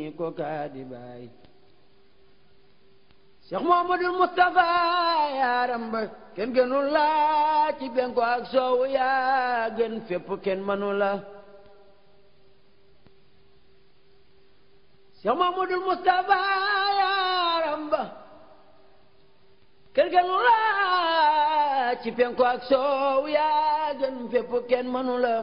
ko kaadi baay Cheikh Muhammadul Mustafa yaaram ba kenn gënul la ci benko ak soowu yaa gën fépp kenn mënu la Cheikh Muhammadul Mustafa yaaram ba kenn gënul la ci benko ak soowu yaa gën fépp kenn mënu la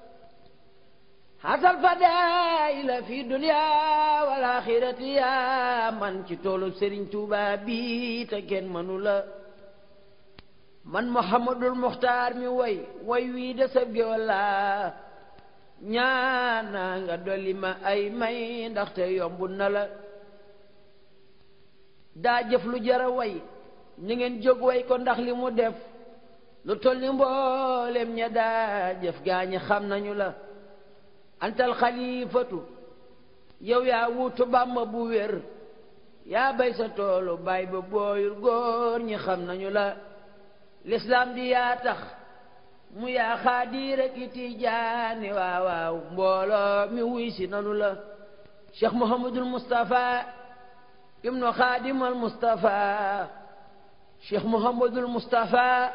xasal fadaila fi dunya wal axirati yaa man ci toolu Serigne Touba bi te kenn mënu la man Muhammadul Muxtaar mi way way wii de sab géwal la ñaana nga dolli ma ay may ndaxte yombu na la daa jëf lu jara way ni ngeen jóg way ko ndax li mu def lu toll ni mboolem ña daa jëf gaañi xam nañu la antal xalifatu yow yaa wuutu bàmba bu wér yaa bay sa toolu baay ba booyul góor ñi xam nañu la lislaam di yaa tax mu yaa xaadir ak i tijaani waaw waaw mbooloo mi wuy si nanu la cheikh mohamadul moustapha ibnu xaadimal moustapha cheikh mohamadul moustapha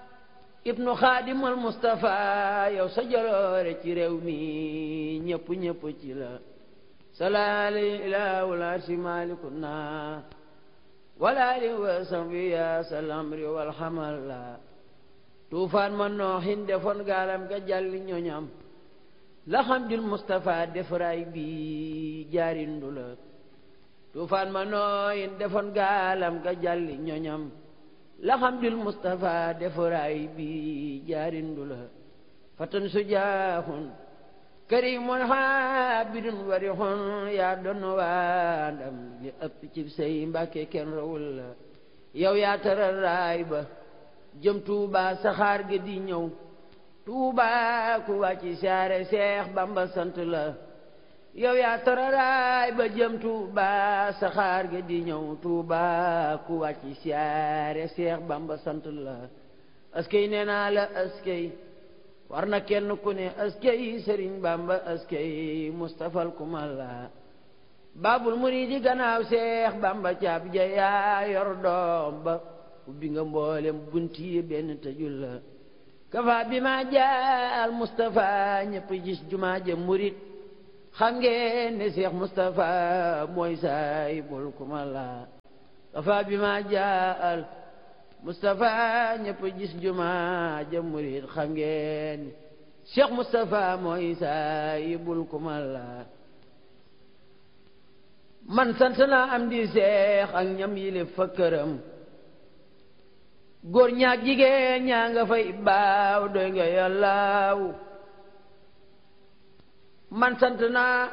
ibnu xaadimal Mustafa yow sa jaloore ci réew mi ñëpp ñëpp ci la salaali ilaahul arsi malikuna walaali wa sambi ya salamri wal xamal la tuufaan ma nooxin defoon gaalam ga jàlli ñoñam la xamdul Mustafa defaraay bi jaarindu la tuufaan ma nooxin defoon gaalam ga jàlli ñoñam laxamdul Mustafa defaraay bi jaarindu la fatan sujaaxun karimun xaabidun warixun yaa doon waa ndam li ëpp ci say mbàkke kenn rawul la yow yaa taral raay ba jëm Tuuba saxaar ga di ñëw Tuuba ku wàcci saare Seex Bamba sant la yow yaa tararaay ba jëm Tuuba saxaar ga di ñëw Tuuba ku wàcc siyaare Seex Bamba sant la askey nee naa la askey war na kenn ku ne askey Sëriñ Bamba askey Mustafal kumal la baabul muriidi gannaaw Seex Bamba caab ja yaa yor doom ba ubbi nga mboolem bunti benn tëjul la kafa bi ma jaal Mustafa ñëpp gis jumaa ja murit xam ngeen ne Cheikh Moustapha mooy saay bul kuma la kafa bi ma jaal Moustapha ñëpp gis juma ja murid xam ngeen ne Cheikh Moustapha mooy saay bul kuma la man sant naa am di seex ak ñam yile fa këram góor ñaak jigéen ñaa nga fay baaw doy nga yàllaaw man sant naa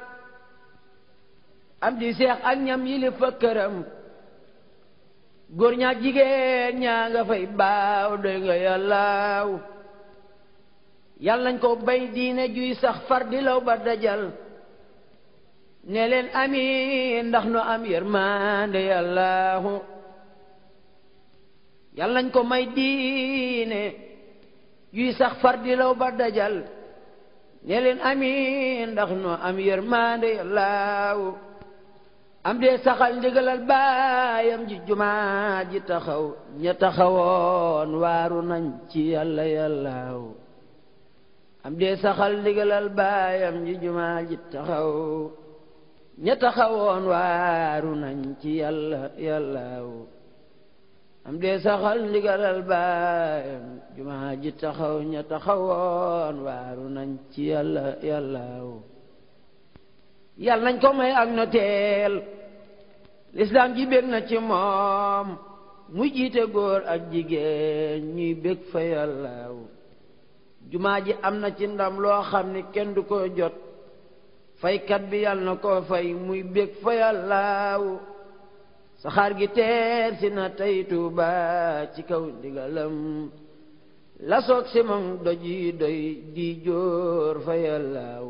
am di seex ak ñam yili fa këram góor ñaak jigéen ñaa nga fay baaw doy nga yàllaaw yàlla nañ ko bay diine juy sax far di law ba dajal ne leen amiin ndax nu am yërmande yàllaahu yàlla nañ ko may diine juy sax far di law ba dajal ne leen amiin ndax nu am yërmande yàllaaw am dee saxal ndigalal baayam ji jumaa ji taxaw ña taxawoon waaru nañ ci yàlla yàllaaw am dee saxal ndigalal baayam ji jumaa ji taxaw ña taxawoon waaru nañ ci yàlla yàllaaw am dee saxal ndigalal baayam jumaa ji taxaw ña taxawoon waaru nañ ci yàlla yàllaaw yàlla nañ ko may ak noteel lislaam ji bég na ci moom mu jiite góor ak jigéen ñuy bég fa yàllaaw jumaa ji am na ci ndam loo xam ni kenn du ko jot faykat bi yàlla na ko fay muy bég fa yàllaaw saxaar gi teer si na tey Tuuba ci kaw ndigalam la soog si moom doj yi doy di jóor fa yàllaaw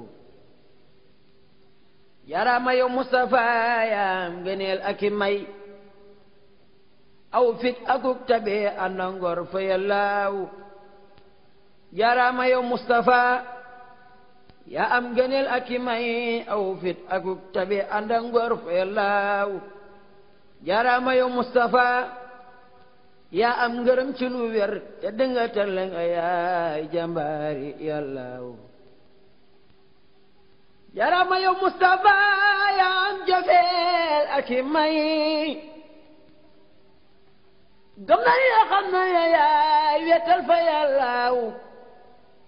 yaraama yow Mustafa yaam ngëneel ak i may aw fit akuk tabe ànda ngor fa yàllaaw yaraama yow Mustafa yaa am gëneel ak i may aw fit akuk tabi ànd ak ngor fa yàllaaw jaaraama yow Mustafa yaa am ngërëm ci lu wér te dënga tëlle nga yaay jàmbaari yàllaaw jaaraama yow Mustafa yaa am jafeel ak i may gëm na yoo xam na yaay wetal fa yàllaaw